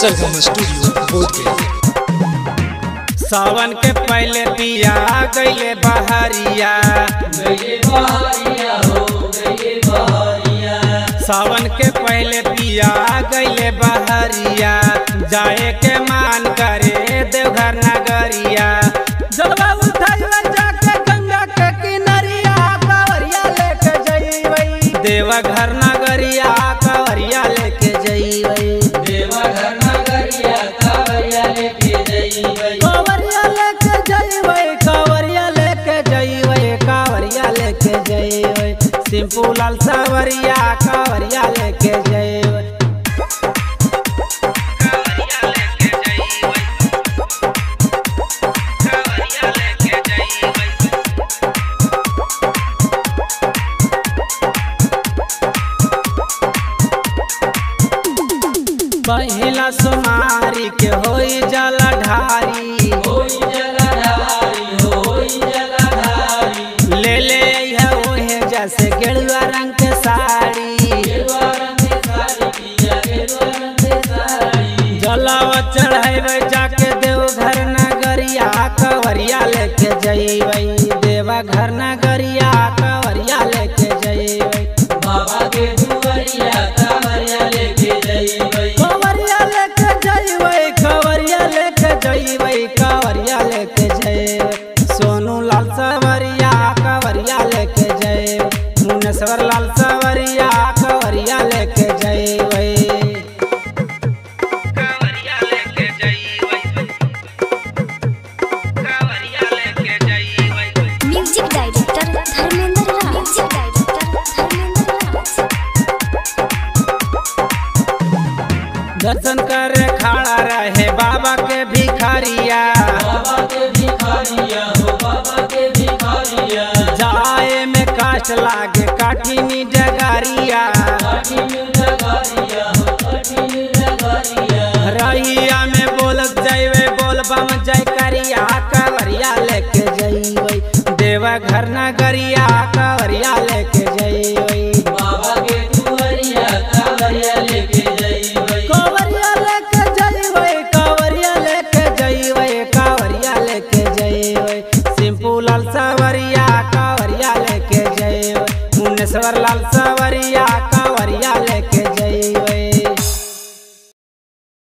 सरगम studio Bodhgaya सावन के पहले पिया गईले बहरिया सावन के पहले पिया गईले बहरिया जाए के मान करे देवघर नगरिया जलवा उठाइले जाके गंगा के किनरिया कावरिया लेके जइबई देवघर नगरिया कावरिया लेके जइबई कावरिया लेके जइबे कावरिया लेके जइबे कावरिया लेके जइबे सिंपू लाल सावरिया कावरिया लेके जइबे पहिला सुमारी के होई जला ढारी ले ले है ओहे जैसे गेरुआ रंग के साड़ी जलावा चढ़ाइबे जाके देवघर नगरिया कवरिया लेके जइबे देवा घर नगरिया कवरिया लेके जइबे कवरिया लेके जइबे कवरिया लेके जइबे कवरिया लेके जइबे सोनू लाल सवरिया कवरिया लेके जइबे मुनेश्वर लाल सवरिया कवरिया लेके जइबे कवरिया लेके जइबे कवरिया लेके जइबे music director Dharmendra Raj music director Dharmendra Raj दर्शन करे खड़ा रहे बाबा के